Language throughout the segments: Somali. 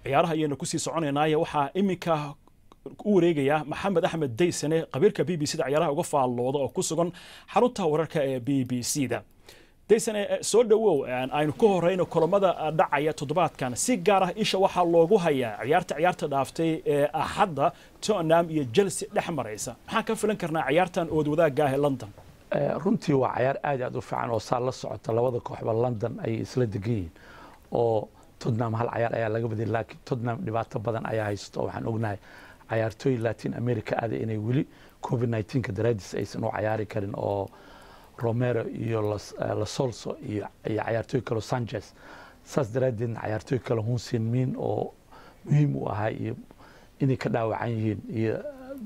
ciyaaraha ayaynu kusii soconaynaaye waxaa iminka u wareegaya maxamed axmed daysane qabiirka b b c da ciyaaraha uga faallooda oo ku sugan xarunta wararka ee b b c da daysane soo dhowow aynu ka horeyno kulamada dhacaya toddobaadkan si gaar ah isha waxaa loogu hayaa ciyaarta ciyaarta dhaaftay ee axadda tottenham iyo chelsea dhex maraysa maxaan ka filan karnaa ciyaartan ood wadaagga ah ee london runtii waa cayaar aad aad u fiican oo saa la socota labada kooxba london ayay isla degan yihiin oo tottenham hal cayaar ayaa laga badiyay laakiin tottenham dhibaato badan ayaa haysto oo waxaan ognahay cayaartooy latin america aada inay weli covid 19ka daraadiis aysan u cayaari karin oo romero iyo lasolso iyo cayaartooy kale sanchez saas daraaddeedna cayaartooy kale hunsin min oo muhiim u ahaa iyo inay ka dhaawacan yihiin iyo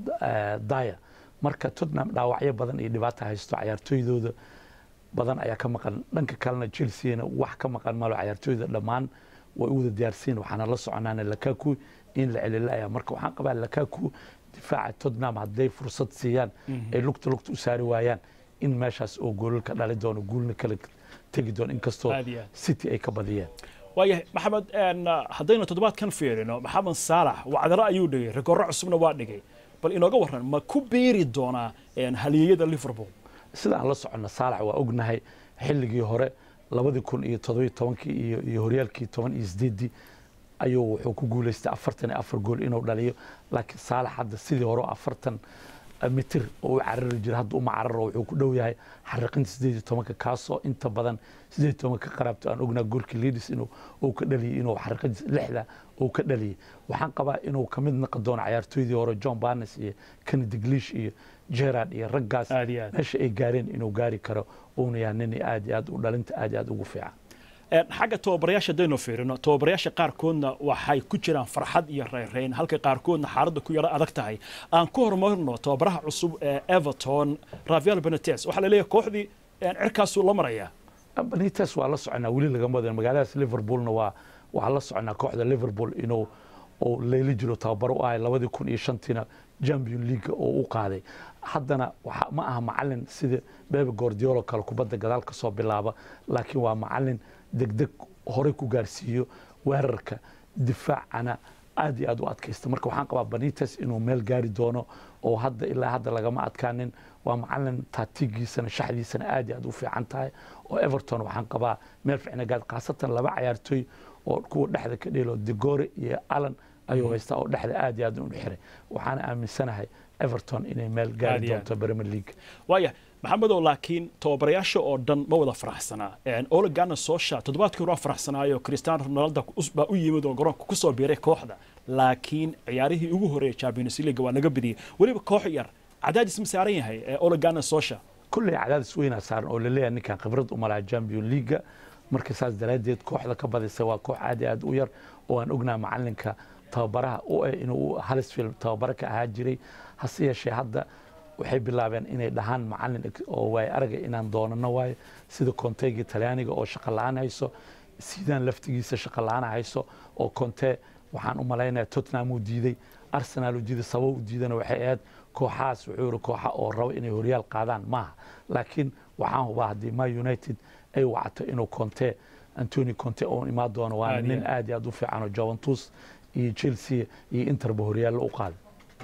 daya marka tottenham dhaawacyo badan iyo dhibaata haysto cayaartooydooda badan ayaa ka maqan dhanka kalena chelseana wax ka maqan malo cayaartooyda dhammaan way u wada diyaarsiin waxaana la soconaana lakaku in la celilaya marka waxaan qabaa lakaku difaaca tottenham hadday fursad siiyaan ay lugta lugta u saari waayaan in meeshaas oo goolal ka dhali doono guulna kala tegi doono inkastoo city ay ka badiyeen waayahay maxamed haddaynu toddobaadkan fiirino maxamed saalax wacdaro ayuu dhigay rikoorro cusubna waa dhigay bal inooga warran ma ku beeri doonaa haliyeyada liverpool sida aan la soconna saalax waa ognahay xilligii hore labadii kun iyo todobiyo tobankii iyo iyo horyaalkii toban iyo sideeddii ayuu wuxuu ku guulaystay afartan iyo afar gool inuu dhaliyo laakiin saalax hadda sidii hore afartan mitir oo u carari jira hadda uma cararo wuxuu ku dhow yahay xariqinta sideed iyo tobanka kaasoo inta badan sideed iyo tobanka ka qaraabto aan ognaa goolkii leadis inuu uu ka dhaliyey inuu xariqinta lixda uu ka dhaliyey waxaan qabaa inuu ka mid noqon doono cayaartooydii hore john barnes iyo kennedy glish iyo gerard iyo raggaas meesha ay gaareen inuu gaari karo uuna yahay nin aad iyo aad u dhalinta aad iyo aad ugu fiican xagga tababarayaasha haddaynu fiirino tababarayaasha qaarkoodna waxay ku jiraan farxad iyo rayrayn halka qaarkoodna xaaladda ku yaro adag tahay aan ku horumarno tababaraha cusub ee everton rafael benetes waxaa la leeyahay kooxdii cirkaasuu la marayaa benetes waa la soconaa weli lagama wadan magaaladaas liverpoolna waa waxaa la soconaa kooxda liverpool inuu uu leyli jiro tababaro u ahay labadii kun iyo shantiina champion league oo u qaaday haddana ma aha macalin sida bebe gordiolo kale kubadda gadaal ka soo bilaaba laakiin waa macalin degdeg horey ku gaarsiiyo weerarka difaacana aad iyo aad u adkaysta marka waxaan qabaa banites inuu meel gaari doono oo hadda ilaa hadda lagama adkaanin waa macalin taatigiisana shaxdiisana aad iyo aad u fiican tahay oo everton waxaan qabaa meel fiicna gaad khaasatan laba cayaartooy oo kuwa dhexda ka dheelo degore iyo allan ayuu haystaa oo dhexda aad iyo aad u xiray waxaana aaminsanahay everton inay meel gaari doonto premier league waaya maxamedow laakiin tababarayaasha oo dhan ma wada faraxsanaa olegana soosha toddobaadkii hore waa faraxsanaayo cristiano ronaldo baa u yimid oo garoonka ku soo biiray kooxda laakiin ciyaarihii ugu horeeyay champions league waa laga badiyey weliba koox yar cadaadis ma saaran yahay olegana soosha kulley cadaadis weynaa saaran oo laleeyahay ninkan khibrad uma laha champion leaga marka saas daraaddeed kooxda ka badisay waa koox aad iyo aad u yar oo aan ognaa macalinka tababaraha u eh inuu halisfield tababaro ka ahaa jiray hase yeeshee hadda waxay bilaabeen inay dhahaan macalin oo waay araga inaan doonano waayo sida konteegii talyaaniga oo shaqo la-aan hayso sidaan laftigiisa shaqo la-aan hayso oo konte waxaan u malaynaya tottenham uu diiday arsenal uu diiday sabab u diidana waxay ahayd kooxahaas wuxuu yiri kooxa oo rabo inay horyaal qaadaan maaha laakiin waxaan hubaa haddii ma united ay wacato inuu conte antony conte oo imaan doono waana nin aad iyo aad u fiican oo juventus iyo chelsea iyo interba horyaallo u qaaday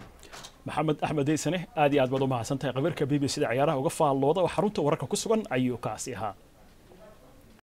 maxamed axmed deysane aad iyo aad baad u mahadsantahay qabiirka b b c da ciyaaraha uga faallooda oo xarunta wararka ku sugan ayuu kaasi ahaa